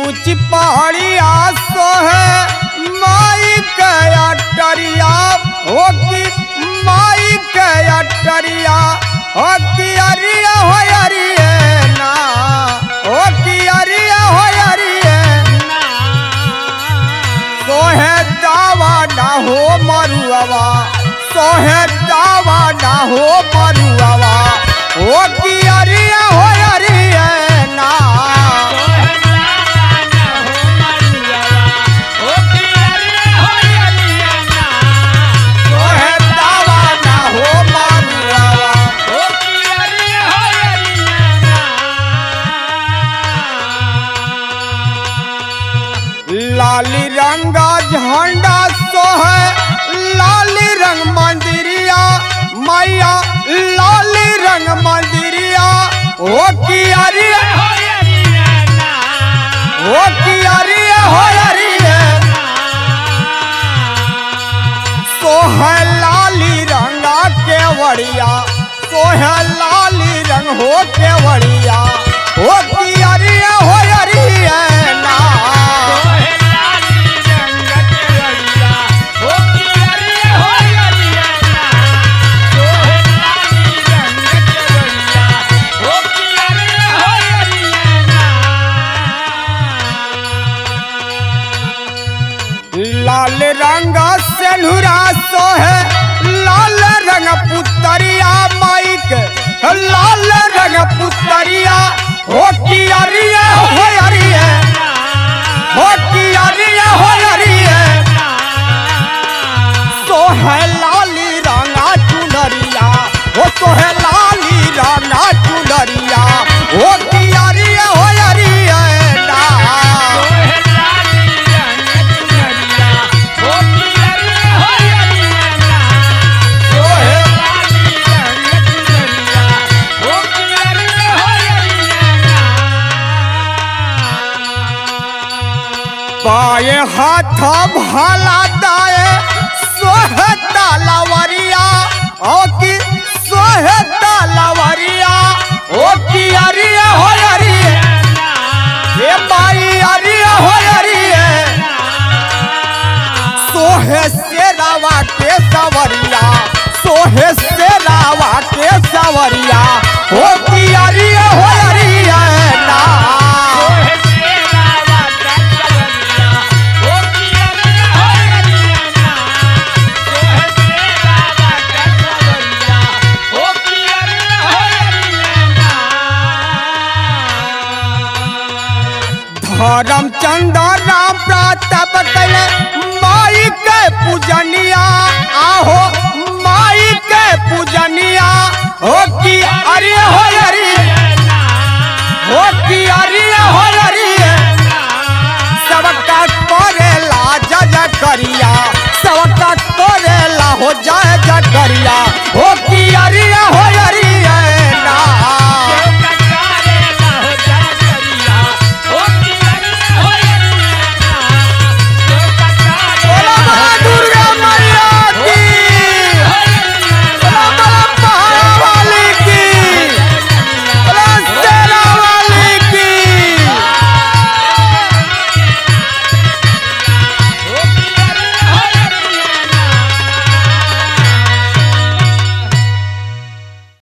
ऊंच पहाड़िया सोहे माई के अटरिया हो की माई के अटरिया हो की अरिया हो अरिए ना हो की अरिया हो अरिए सोहे दावा ना हो मरुआवा सोहे दावा ना हो मरुआवा हो की अरिया हो अरिए ना सोहे दावा ना हो मरुआवा लाली रंगा झंडा सोहे लाली रंग मंदिरिया मैया लाली रंग मंदिरिया ओ की अरिया ओ की अरिया हो अरिया सोहे लाली रंगा केवड़िया सोहे लाली रंग हो केवड़िया ओ की अरिया हो अरिया ना लाल रंग सेनुरा सोहे लाल रंग पुतरिया माइक लाल रंग पुतरिया हो की अरिया हो अरिया हो की अरिया हो अरिया सोहे लाली रंगा चुनरिया हो सोहे लाली रंगा चुनरिया हो की अरिया हो अरिया ना सोहे बाए हाथ भाला दाए सोहे तालावरिया ओ की सोहे तालावरिया ओ की अरिया हो अरिया हे माई अरिया हो अरिया सोहे सेरावा के सवरिया सोहे सेरावा के सवरिया हो की अरिया हो अरिया ना धर्मचंद राम प्रातप कैले माई के पूजनिया आहो माई के पूजनिया हो की अरे हो अरे हो की अरे हो अरे